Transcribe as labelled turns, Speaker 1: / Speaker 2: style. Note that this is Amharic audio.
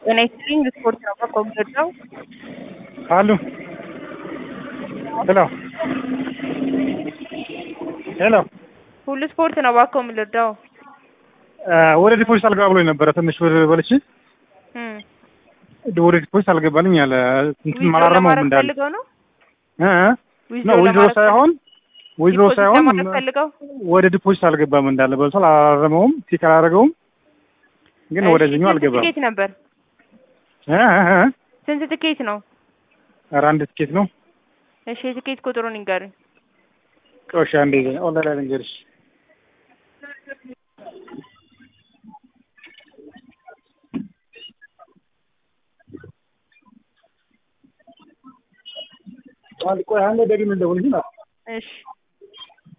Speaker 1: ጤና ይስጥልኝ ስፖርት ነው በኮምፒውተር ነው።
Speaker 2: አሉ ሄሎ ሄሎ
Speaker 1: ሁሉ ስፖርት ነው እባክዎ የምልርዳው?
Speaker 2: ወደ ዲፖዚት አልገባ ብሎኝ ነበረ። ትንሽ ብር በልቼ
Speaker 1: እም
Speaker 2: ወደ ዲፖዚት አልገባልኝ አለ። እንትን
Speaker 1: ዊዝድሮ
Speaker 2: አላረመውም
Speaker 1: ለማድረግ
Speaker 2: እንዳለ
Speaker 1: ፈልገው ነው?
Speaker 2: እ እ
Speaker 1: ዊዝድሮ
Speaker 2: ነው ዊዝድሮ
Speaker 1: ለማድረግ
Speaker 2: ሳይሆን ዊዝድሮ
Speaker 1: ዲፖዚት
Speaker 2: ሳይሆን
Speaker 1: ለማድረግ ፈልገው?
Speaker 2: ወደ ዲፖዚት አልገባም እንዳለ በልቷል። አላረመውም፣ ቲክ አላረገውም፣ ግን
Speaker 1: እሺ፣
Speaker 2: ወደዚህኛው
Speaker 1: ስንት
Speaker 2: አልገባም።
Speaker 1: ትኬት ነበር?
Speaker 2: እ እ እ
Speaker 1: ስንት ትኬት ነው?
Speaker 2: ኧረ አንድ ትኬት ነው።
Speaker 1: እሺ የትኬት ቁጥሩን ይንገሩኝ።
Speaker 2: ቆሻ እንደ ኦንላይን ላይ ልንገርሽ ቆይ አንዴ ደግሜ ልደውልልሽ ነው።
Speaker 1: እሺ